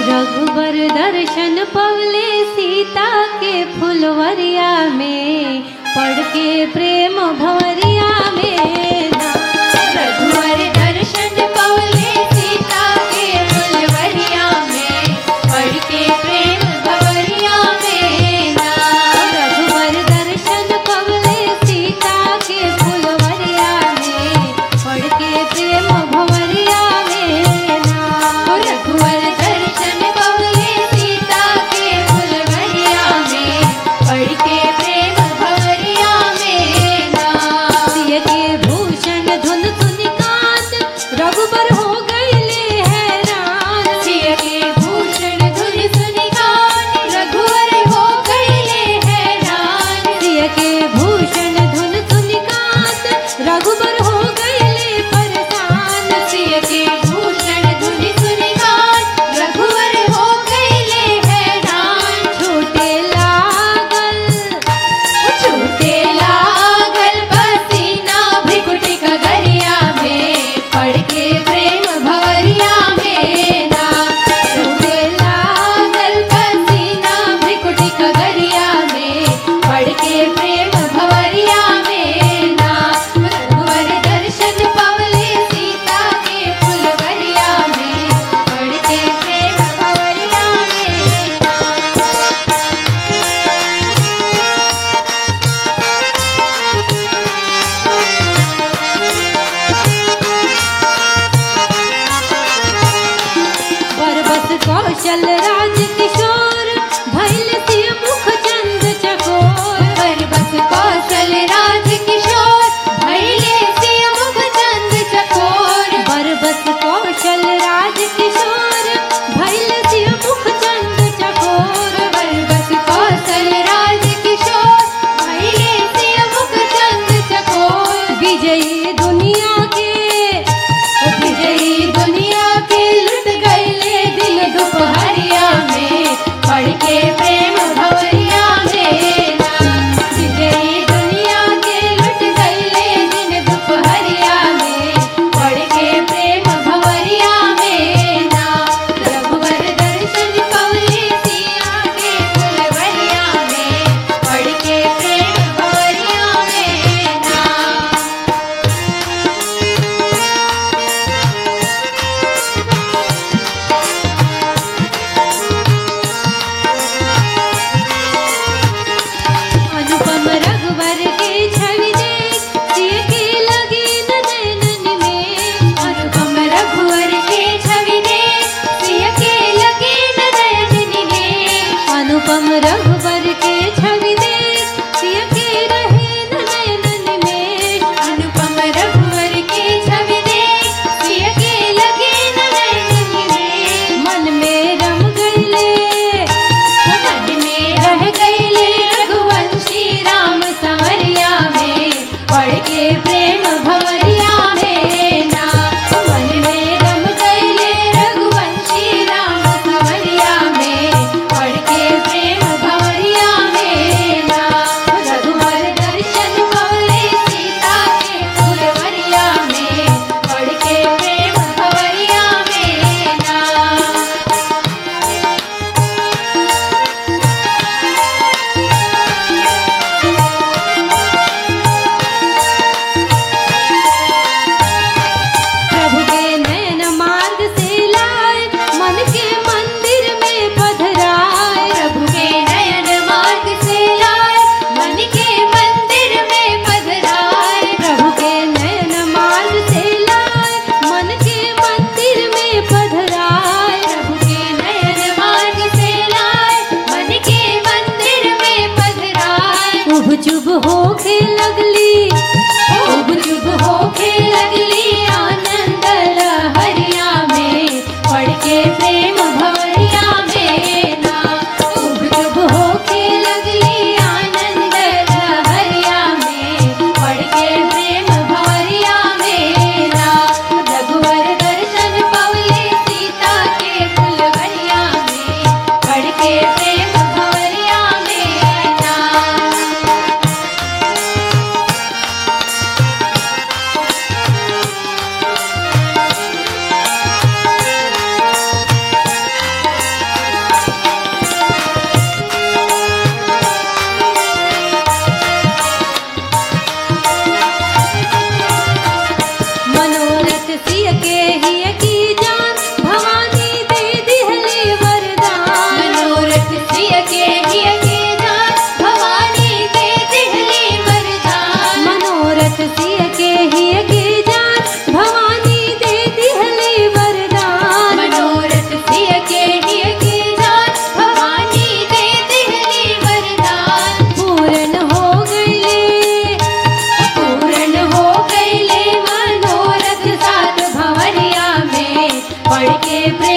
रघुबर दर्शन पवले सीता के फुलवरिया में पढ़ के प्रेम भवरिया में ना। रघुवर दर्शन पवले सीता के फुलवरिया में पढ़ के प्रेम भवरिया में ना रघुबर दर्शन पवले सीता के फुलवरिया में पढ़ के प्रेम भवरिया में ना। रघुवर दर्शन पवले सीता के फुलवरिया में पढ़ के प्रेम भवरिया में ना सिय के भूषण धुन सुनि कांत रघुबर हो गईले हैरान सिय के भूषण धुन सुनि गान रघुवर हो गईले हैरान सिय के भूषण धुन सुनि कांत रघुबर हो गईले परेशान सिय के भूषण धुन सुनि गान रघुवर हो गईले हैरान छूटे लागल छूटे लागल पसीना भृकुटी कगरिया में पढ़ के प्रेम भवरिया में ना छूटे लागल पसीना भृकुटी कगरिया में पढ़ के प्रेम भवरिया में ना रघुवर दर्शन पवले सीता के फुलवरिया में पढ़ के प्रेम भवरिया में ना बरबस कौशल राज किशोर भैल सिय मुख चंद चकोर बरबस कौशल राज किशोर भैले से मुख चंद चकोर बरबस कौशल राज किशोर भैल सिय मुख चंद चकोर बरबस कौशल राज किशोर भैले से मुख चंद चकोर विजयी दुनिया के विजयी दुनिया के लुट गईले दिन दोपहरिया में पढ़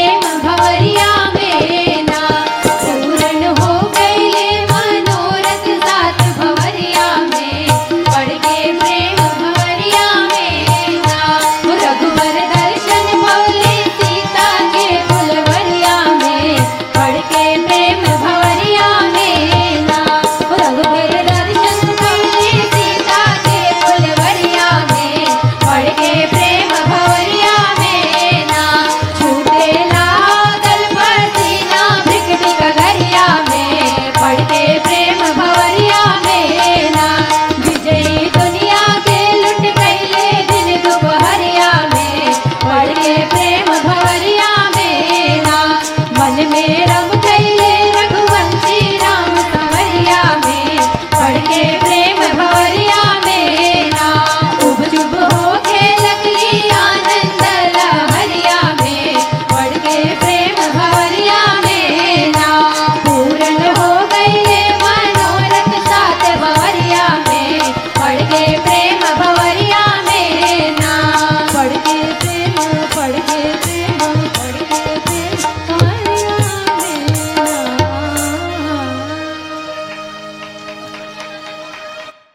प्रेम भवरी